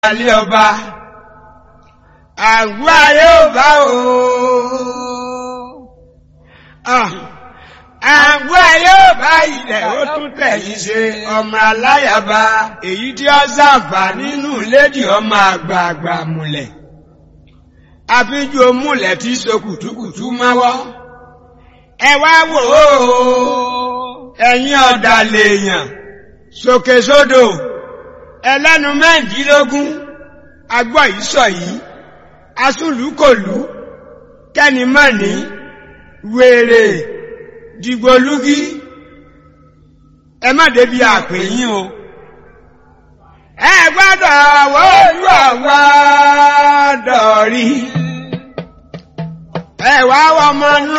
alẹ́ ọba àgbà yóò bá o àgbà yóò bá ilẹ̀ ó tún tẹ̀yìn ṣe ọmọ aláyàbá èyí tí ó sàǹfà nínú lédì ọmọ àgbààgbà múlẹ̀ àfijù múlẹ̀ tí so kùtùkùtù máwọ́ ẹ wá wò ó ẹ̀yin ọ̀dàlẹ̀ èèyàn sókè sódò ẹlẹ́nu mẹ́rìndínlógún agbọ́ yìí sọ yìí asúlùkòlù kẹ́nìmọ́ni wèrè dìgbòlúgí ẹ má débi àpè yín o ẹ gbọ́dọ̀ wọ́ọ́lù ọ̀gbọ́dọ̀ rí ẹ wá wọ́n mọ́ nú